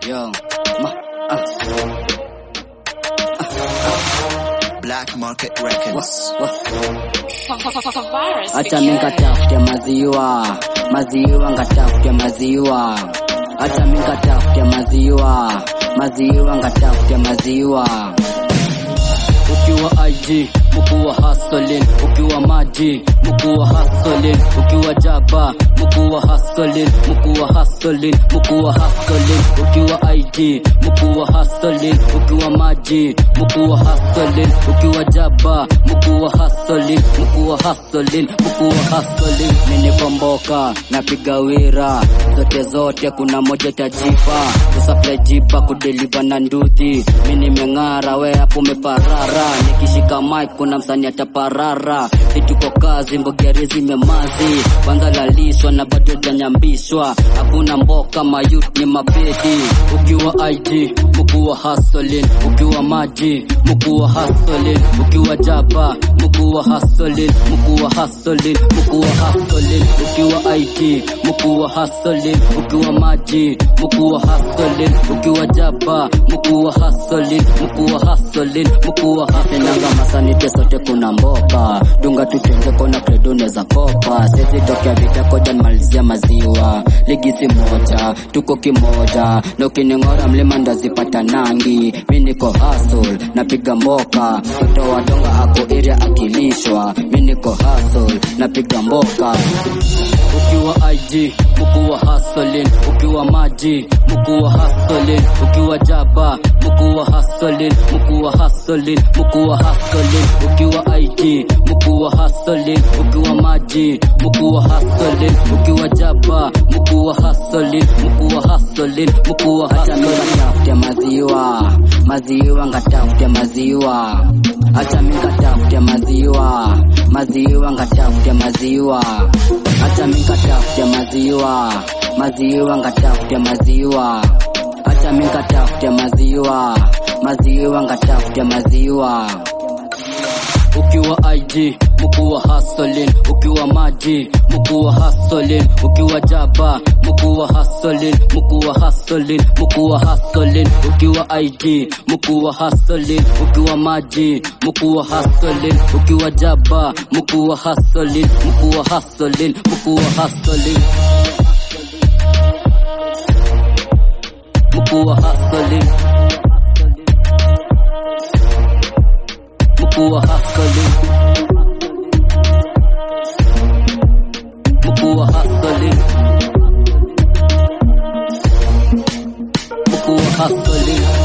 Yo, ma, ah, Black Market Records. wa. Virus Acha begin. mikatafute maziwa, maziwa ngatafute maziwa. Acha mikatafute maziwa, maziwa ngatafute maziwa. Ukiwa IG mkuu wa hustling, ukiwa maji mkuu wa hustling, ukiwa jaba mkuu wa hustling, mkuu wa hustling, mkuu wa hustling, ukiwa IG mkuu wa hustling, ukiwa maji mkuu wa hustling, ukiwa jaba mkuu wa hustling, mkuu wa hustling, mkuu wa hustling. Mimi komboka napiga wira zote zote, kuna moja tajipa kusupply jipa kudeliver na ndudhi. Mimi nimeng'ara, we hapo umeparara, nikishika mic kuna msanii ataparara. Si tuko kazi, mbogeri zimemazi, kwanza lalishwa na bado janyambishwa. Hakuna mboka, mayut ni mapedi. Ukiwa IG mkuu wa hustling, ukiwa maji mkuu wa hustling, ukiwa jaba mkuu wa hustling, mkuu wa hustling, mkuu wa hustling, ukiwa IT mkuu wa hustling, ukiwa maji mkuu wa hustling, ukiwa jaba mkuu wa hustling, mkuu wa hustling, mkuu wa hustling. Nanga masanite sote kuna mboka, dunga tutenge kona kredo neza kopa, sisi tokea vita koja malizia maziwa, ligi si moja, tuko kimoja, na ukining'ora mlima ndazipata nangi, mi niko hustle, napiga mboka, mtoto wa donga ako area akilishwa, mi niko hustle, napiga mboka ukiwa IG mkuu wa hustling, ukiwa maji mkuu wa hustling, ukiwa jaba mkuu wa hustling, mkuu wa hustling, mkuu wa hustling, ukiwa IG mkuu wa hustling, ukiwa maji mkuu wa hustling, ukiwa jaba mkuu wa hustling, mkuu wa hustling, mkuu wa hustling. Ngatafute maziwa, maziwa ngatafute maziwa, acha mimi ngatafute maziwa, maziwa ngatafute maziwa, acha mimi ngatafute maziwa, maziwa ngatafute maziwa, acha mimi ngatafute maziwa, maziwa ngatafute maziwa ukiwa IG mkuu wa hustling, ukiwa maji mkuu wa hustling, ukiwa jaba mkuu wa hustling, mkuu wa hustling, mkuu wa hustling, ukiwa IG mkuu wa hustling, ukiwa maji mkuu wa hustling, ukiwa jaba mkuu wa hustling, mkuu wa hustling, mkuu wa hustling, mkuu wa hustling, mkuu wa hustling. mkuu wa hustling, mkuu wa hustling.